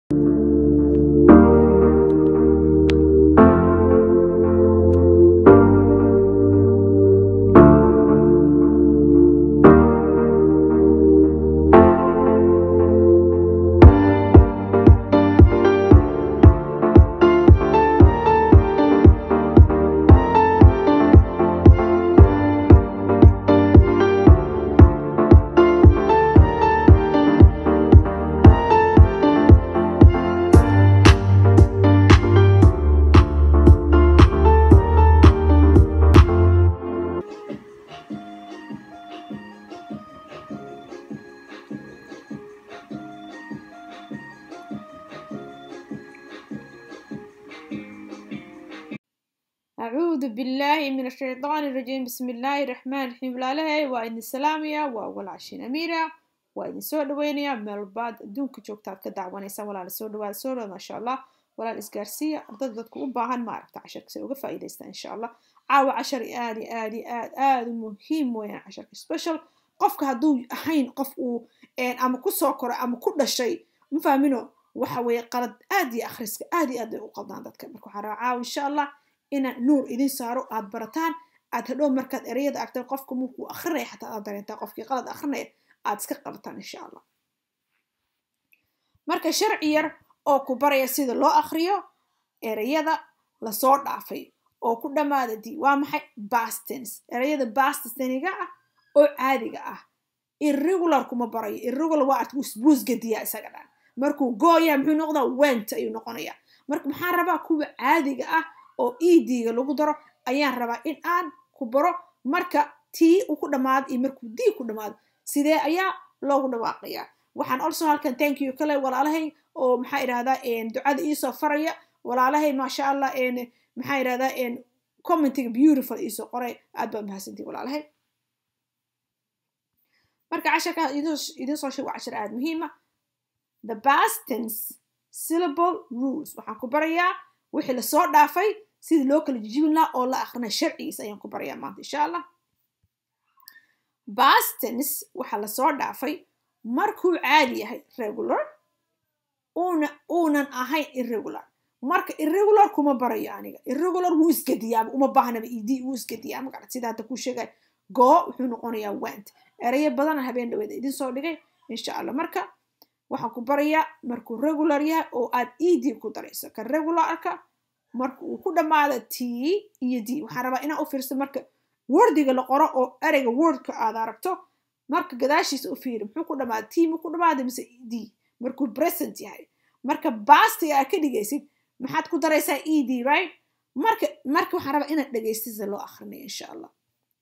أعوذ بالله من الشيطان الرجيم بسم الله الرحمن الرحيم walaalahay waa idin salaamaya waa walaashin amiira waa idin soo dhaweynaya meel baad adduunka joogtaad ka dacwanaysa walaal soo dhawaad soo dhawaad maasha allah walaal isgaarsiiya ardada dadku u baahan maaragta casharka si uga faa'iidaysta insha allah caawa cashar aad iyo aad iyo aad aad u muhiim weeyaan casharka special qofka hadduu ahayn qof uu ama ku soo koray ama ku dhashay ma fahmino waxa weeye qalad aad iyo akhriska aad iyo aad bay u qaldaan dadka marka waxaa rabaa caawa insha allah inaan nuur idin saaro aad barataan aad hadhow markaad ereyada argtaan qofka markuu akrinaya xataa aad dareentaa qofkii qalad akrinaya aad iska qabataan insha allah marka sharci yar oo ku baraya sida loo akriyo ereyada lasoo dhaafay oo ku dhammaada di waa maxay bastens ereyada bastensniga ah oo caadiga ah irregular kuma barayo irregular waa art busbuus gediya isaga dhan markuu gooya muxuu noqdaa went ayuu noqonayaa marka maxaan rabaa kuwa caadiga ah oo edga lagu daro ayaan rabaa in aan ku baro marka tii uu ku dhammaado iyo markuu d ku dhammaado sidee ayaa loogu dhawaaqayaa waxaan also halkan thank you kale walaalahay oo maxaa idhahdaa ducada iisoo faraya walaalahay maasha allah maxaa idhahdaa commentiga beautiful iisoo qoray aad baa mahadsantii walaalahay marka casharka idin soo sheeg waa cashar aad muhiima the bastens syllable rules waxaan ku barayaa wixii lasoo dhaafay sidii loo kala jijibin lahaa oo la akrinay sharcigiisa ayaan ku barayaa maanta insha allah bastens waxaa lasoo dhaafay markuu caadi yahay regular una uunan ahayn irregular marka irregular kuma barayo aniga irregular wuu isgediyaaba uma baahnaba ed wuu isgediyaa magarat sida hadda kuu sheegay goo wuxuu noqonayaa went erayo badana habeen dhaweeda idin soo dhigay insha allah marka waxaan ku barayaa markuu regular yahay oo aad ed ku darayso ka regularka marka uu ku dhammaado t iyo d waxaan rabaa inaa u fiirso marka wordiga la qoro oo ereyga wordka aad aragto marka gadaashiisa u fiiri muxuu ku dhamaada t mu ku dhamaada mise d markuu present yahay marka bastiga aad ka dhigaysid maxaad ku daraysaa e d right marka marka waxaan rabaa inaad dhegaysid sida loo akhrinayo insha allah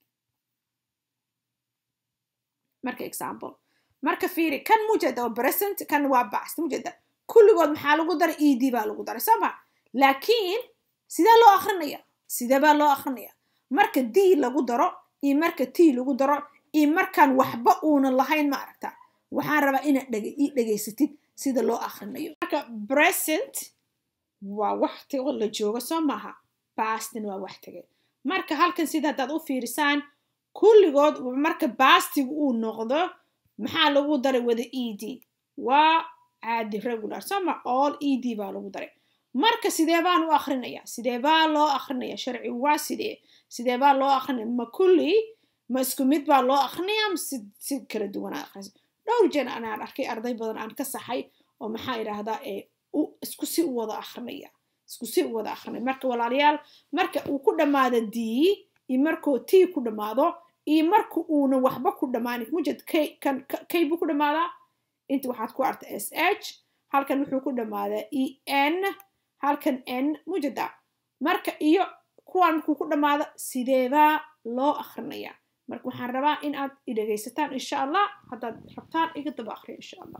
marka example marka fiiri kan mujeda oo present kan waa bast mujeda kulligood maxaa lagu daray e d baa lagu daray soo ma laakiin sidee loo akrinaya sidee baa loo akrinaya marka d lagu daro iyo marka t lagu daro iyo markaan waxba uunan lahayn ma aragta waxaan rabaa inaad ii dhegaysatid sida loo akrinayo marka present waa wax tago la joogo soo maaha bastin waa wax tagay marka halkan sida haddaad u fiirisaan kulligood marka bastigu uu noqdo maxaa lagu daray wada e d waa caadi regular soma all e d baa lagu daray marka sidee baan u akrinaya sidee baa loo akrinaya sharci waa sidee sidee baa loo akrinaya ma kulli ma isku mid baa loo akrinaya ma si kala duwanaa akhrisa dhowr jeer anaan arkay arday badan aan ka saxay oo maxaa idhaahdaa isku si u wada akrinaya isku si u wada akrinaya marka walaalayaal marka uu ku dhammaado d iyo markuu t ku dhammaado iyo marka uuna waxba ku dhammaanin mujed k kan kay buu ku dhammaadaa inta waxaad ku arta s h halkan wuxuu ku dhammaadaa e n halkan n mujeda marka iyo kuwaan markuu ku dhammaado sideebaa loo akrinaya marka waxaan rabaa in aad idhegaysataan insha allah haddaad rabtaan iga daba akriya insha allah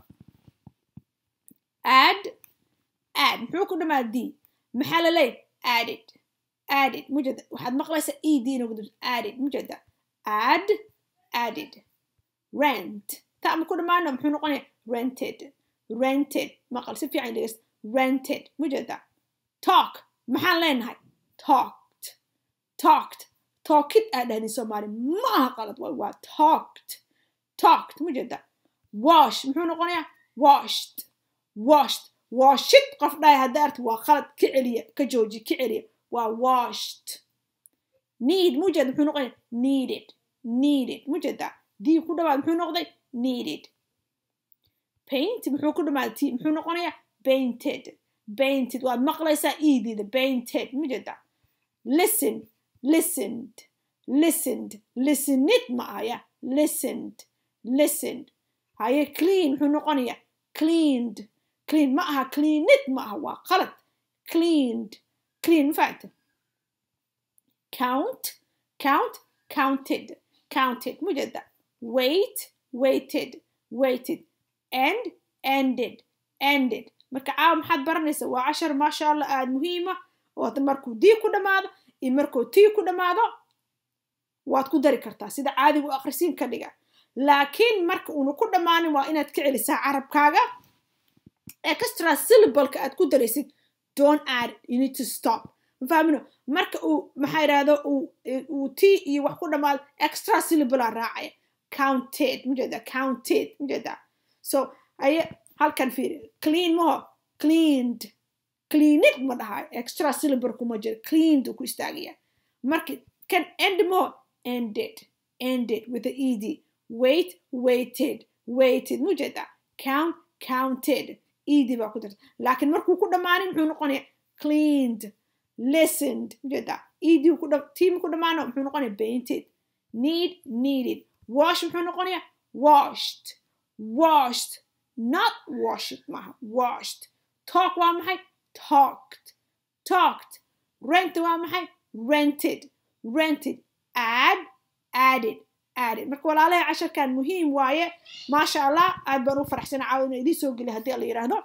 add add muxuu ku dhammaada d maxaa la leey added added mujeda waxaad maqlaysaa e d inagu dib added mujeda add added rent ta ma ku dhammaano muxuu noqonaya rented rented maqal si fiican dhegeysta rented mujeda talk maxaan leenahay talked talked talkid aa dhahdin soomaali ma aha qalad waay waa talked talked mujeda wash muxuu noqonayaa washed washed washid qof dhahay hadda arti waa qalad ka celiya ka jooji ka celiya waa washed need mujeed muxuu noqonaya needed needed mujeeda dii ku dhawaad muxuu noqday needed paint muxuu ku dhamaada t muxuu noqonayaa painted painted waad maqlaysaa iidiida painted mujeeda listen listened listened listened ma ahaya listened listened haye clean muxuu noqonayaa cleaned clean ma aha cleaned ma aha waa qalad cleaned clean fact count count counted counted mujeeda wait waited waited end ended ended marka caawa maxaad baranaysa waa cashar maasha allah aada muhiima oo markuu dii ku dhammaado iyo markuu tii ku dhammaado waad ku dari kartaa sida caadigu akhrisiin ka dhiga laakiin marka uuna ku dhammaanin waa inaad ka celisaa carabkaaga extra syllableka aad ku daraysid don't add you need to stop mafahmino marka uu maxaa yidhahdo uu t iyo wax ku dhammaado extra syllableaa raacaya counted mujeeda counted mujeeda so aye halkan fiiri clean maho cleaned cleaned ma dhahay extra syllable kuma jiro cleaned uu ku istaagaya marka kan end maho ended ended with the ed wait waited waited mujeeda count counted ed baa ku jirta laakiin markuu ku dhammaanin muxuu noqonaya cleaned listened ujeeda ed tiim ku dhammaano muxuu noqonaya painted need needed wash muxuu noqonaya washed washed not washed maaha washed talk waa maxay talked talked rent waa maxay rented rented add added added marka walaalahay casharkan muhiim waaye maasha allah aad baan u faraxsana caawina idiin soo geliy haddii la yidhaahdo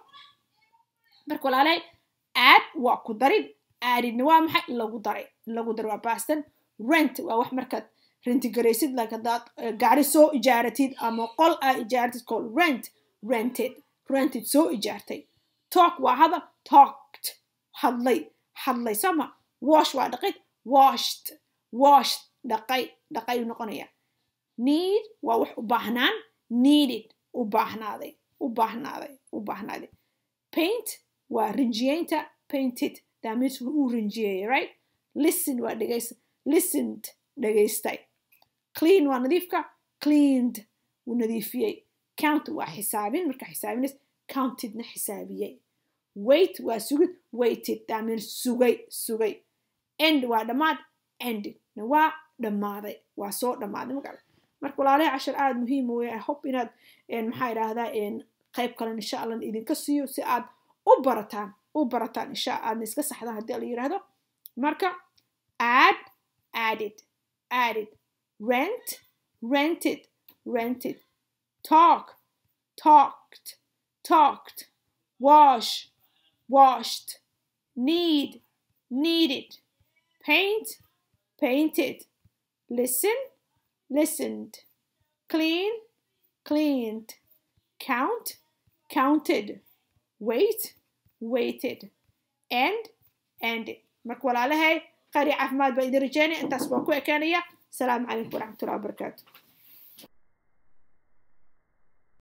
marka walaalahay add waa ku darin addedna waa maxay lagu daray lagu daray waa baston rent waa wax markaad rentigaraysid like haddaad gaari soo ijaaratid ama qol aa ijaaratid call rent rented rented soo ijaartay talk waa hadal talked hadlay hadlay sama wash waa dhaqid washed washed dhaqay dhaqay u noqonaya need waa wax u baahnaan needed u baahnaaday u baahnaaday u baahnaaday paint waa rinjiyeynta painted that means uu rinjiyeeyay right listen waa dhegaysta listened dhegaystay clean waa nadiifka cleaned wuu nadiifiyey count waa xisaabin marka xisaabinays countedna xisaabiyey wait waa sugid waited that means sugay sugay end waa dhammaad endedna waa dhammaaday waa soo dhammaaday magaala marka walaalahay cashar aada muhiim wey i hope inaad maxaa idhaahdaa qayb kalen insha allah idinka siiyo si aad u barataan u barataan insha aadna iska saxdaan haddii la yidhaahdo marka add added added rent rented rented talk talked talked wash washed need needed paint painted listen listened clean cleaned count counted wait waited end ended marka walaalahay qari caafimaad baa idin rajeynaya intaas baan ku ekaanaya asalaamu calaykum waraxmatullahi wabarakaatu